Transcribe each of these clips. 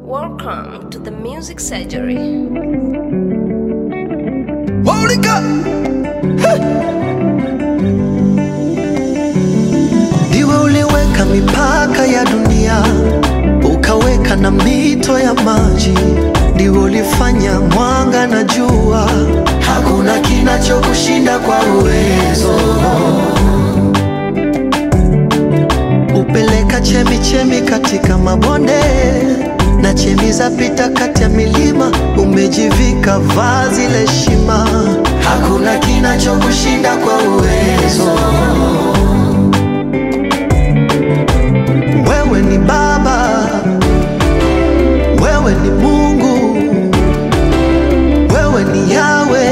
Welcome to the Music Surgery. Monica! Ndiwe uliweka mipaka ya dunia, ukaweka na mito ya maji. Ndiwe ulifanya mwanga na jua, hakuna kinachokushinda kwa uwezo. Upeleka chemi chemi katika mabonde na chemi za pita kati ya milima, umejivika vazi la heshima, hakuna kinachokushinda kwa uwezo. Wewe ni Baba, wewe ni Mungu, wewe ni Yawe,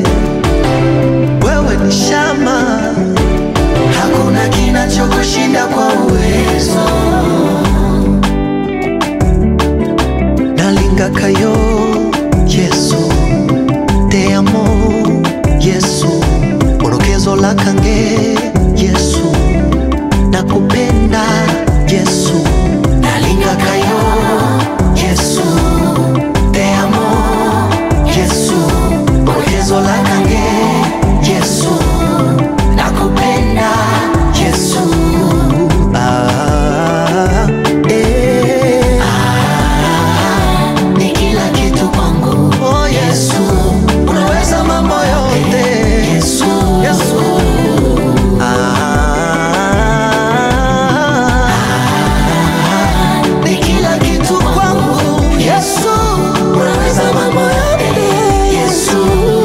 wewe ni Shama, hakuna kinachokushinda kwa uwezo. nalingakayo yesu te amo yesu orokezo lakange yesu nakupenda yesu nalingakayo yesu te amo yesu orokezo lakange yesu nakupenda yesu ah, eh. ni kila kitu kwangu. Oh Yesu, unaweza mambo yote. Yesu, Yesu. Ah, ni kila kitu kwangu. Yesu, unaweza mambo yote. Yesu.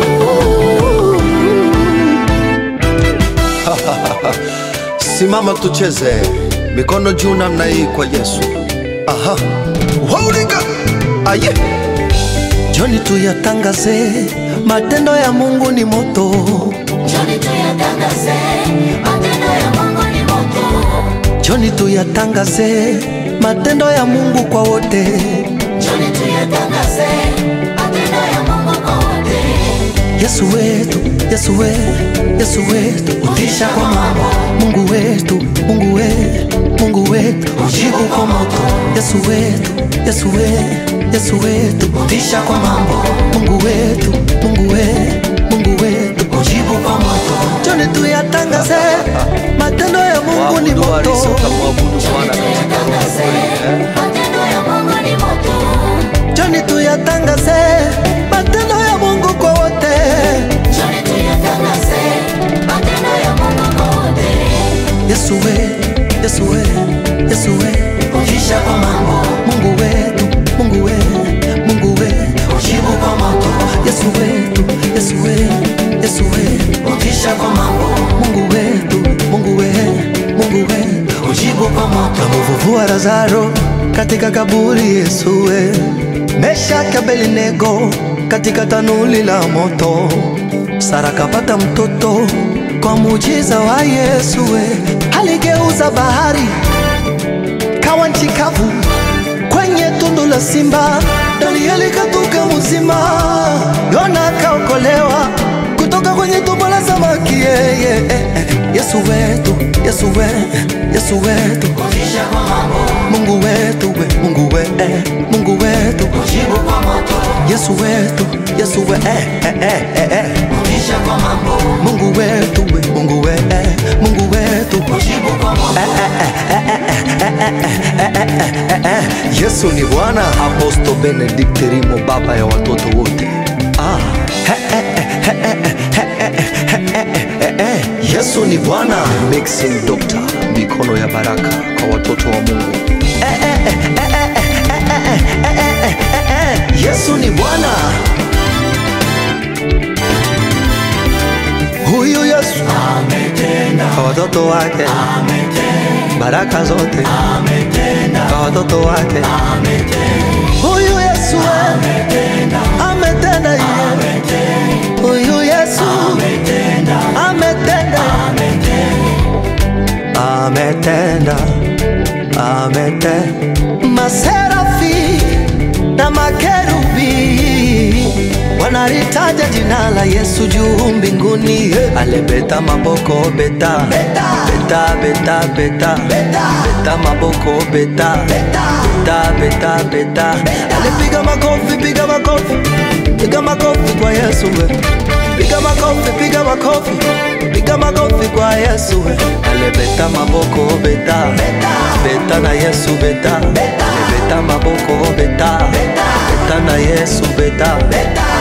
Simama tucheze, mikono juu namna hii kwa Yesu. Aha, waulika aye, Joni tuyatangaze, matendo ya Mungu ni moto. Njoni tuyatangaze, matendo ya Mungu ni moto. Joni tuyatangaze, matendo ya Mungu kwa wote. Njoni tuyatangaze, matendo ya Mungu kwa wote. Yesu wetu, Yesu we, Yesu wetu, utisha kwa mambo. Mungu wetu, Mungu we, Mungu wetu, ujibu kwa moto. Yesu wetu, Yesu we, Yesu wetu, utisha kwa mambo. Mungu wetu, Mungu we, Mungu wetu, ujibu kwa moto. Joni tuyatangaze, matendo ya Mungu ni waabudu moto. walisoka mwabudu Bwana katika Tuyatangaze, matendo ya Mungu ni moto. Joni tuyatangaze, matendo ya Mungu kwa wote. Njoni tuyatangaze, matendo ya Mungu kwa wote. Yesu we, Yesu we, Yesu we, ukisha kwa mambo. Mungu wetu, Mungu we, Mungu we, ujibu kwa moto. Yesu wetu, Yesu we, Yesu we, ukisha kwa mambo. Mungu wetu, Mungu we, Mungu we, ujibu kwa moto. Kamuvuvua Lazaro katika kaburi, Yesu we, Meshaki Abednego katika tanuli la moto. Sara kapata mtoto kwa muujiza wa Yesu we. Aligeuza bahari kawa nchi kavu kwenye tundu la simba. Danieli katoka mzima, Yona akaokolewa kutoka kwenye tumbo la samaki. Yeah, yeah, eh, eh. Yesu wetu, Yesu we, Yesu wetu, Kisha kwa mambo, Mungu wetu we, Mungu we, eh, Mungu wetu, jibu kwa moto. Yesu wetu, Yesu we, eh, eh, eh, eh, eh. Kisha kwa mambo, Mungu wetu we, Mungu we, eh, Mungu wetu jibu kwa moto. Yesu ni Bwana. Aposto Benedict Rimo, baba ya watoto wote. Ah. Yesu ni Bwana. Mixing Doctor, mikono ya baraka kwa watoto wa Mungu. Yesu ni Bwana. Huyu Yesu kwa watoto wake baraka zote kwa watoto wake. Huyu Yesu ametenda yeye. Huyu Yesu ametenda ametenda ametenda maserafi na makerubi wanalitaja jina la Yesu juu mbinguni, alebeta maboko beta beta beta beta beta, beta maboko beta beta beta beta beta alipiga makofi piga makofi piga makofi kwa yesu we piga makofi piga makofi piga makofi kwa yesu we alibeta maboko beta beta na yesu beta alibeta maboko beta beta na yesu beta